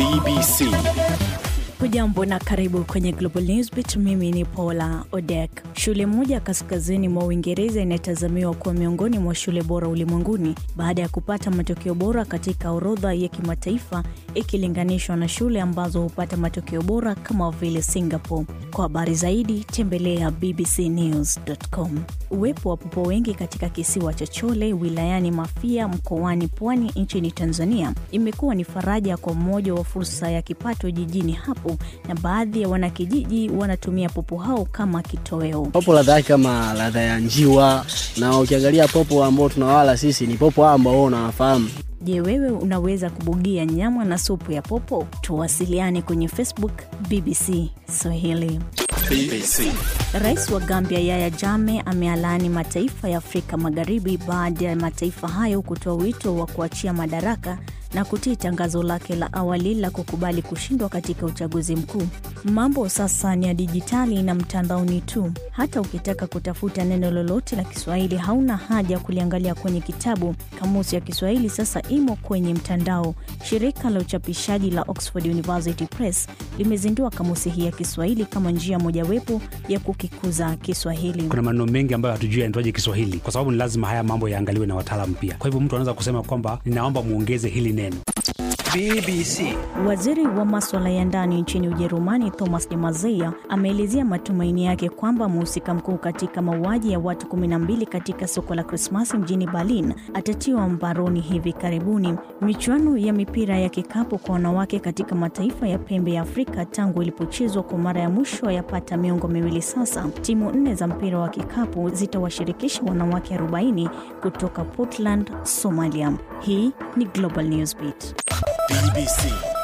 BBC. Hujambo na karibu kwenye Global Newsbeat. Mimi ni Paula Odek. Shule moja kaskazini mwa Uingereza inatazamiwa kuwa miongoni mwa shule bora ulimwenguni baada ya kupata matokeo bora katika orodha ya kimataifa ikilinganishwa na shule ambazo hupata matokeo bora kama vile Singapore. Kwa habari zaidi tembelea bbcnews.com. Uwepo wa popo wengi katika kisiwa cha Chole wilayani Mafia mkoani Pwani nchini Tanzania imekuwa ni faraja kwa mmoja wa fursa ya kipato jijini hapo, na baadhi ya wanakijiji wanatumia popo hao kama kitoweo. Popo ladha yake kama ladha ya njiwa, na ukiangalia popo ambao tunawala sisi ni popo ambao wewe unawafahamu. Je, wewe unaweza kubugia nyama na supu ya popo? Tuwasiliane kwenye Facebook BBC Swahili. BBC. Rais wa Gambia Yaya Jame amealaani mataifa ya Afrika Magharibi baada ya mataifa hayo kutoa wito wa kuachia madaraka na kutii tangazo lake la awali la kukubali kushindwa katika uchaguzi mkuu. Mambo sasa ni ya dijitali na mtandaoni tu. Hata ukitaka kutafuta neno lolote la Kiswahili hauna haja ya kuliangalia kwenye kitabu. Kamusi ya Kiswahili sasa imo kwenye mtandao. Shirika la uchapishaji la Oxford University Press limezindua kamusi hii ya Kiswahili kama njia mojawapo ya kukikuza Kiswahili. kuna maneno mengi ambayo hatujui yanaitwaje Kiswahili, kwa sababu ni lazima haya mambo yaangaliwe na wataalamu pia. Kwa hivyo mtu anaweza kusema kwamba ninaomba muongeze hili neno. BBC. Waziri wa maswala ya ndani nchini Ujerumani Thomas de Maizière ameelezea matumaini yake kwamba mhusika mkuu katika mauaji ya watu 12 katika soko la Krismasi mjini Berlin atatiwa mbaroni hivi karibuni. Michuano ya mipira ya kikapu kwa wanawake katika mataifa ya pembe ya Afrika tangu ilipochezwa kwa mara ya mwisho yapata miongo miwili sasa, timu nne za mpira wa kikapu zitawashirikisha wanawake 40 kutoka Puntland, Somalia. Hii ni Global Newsbeat. BBC.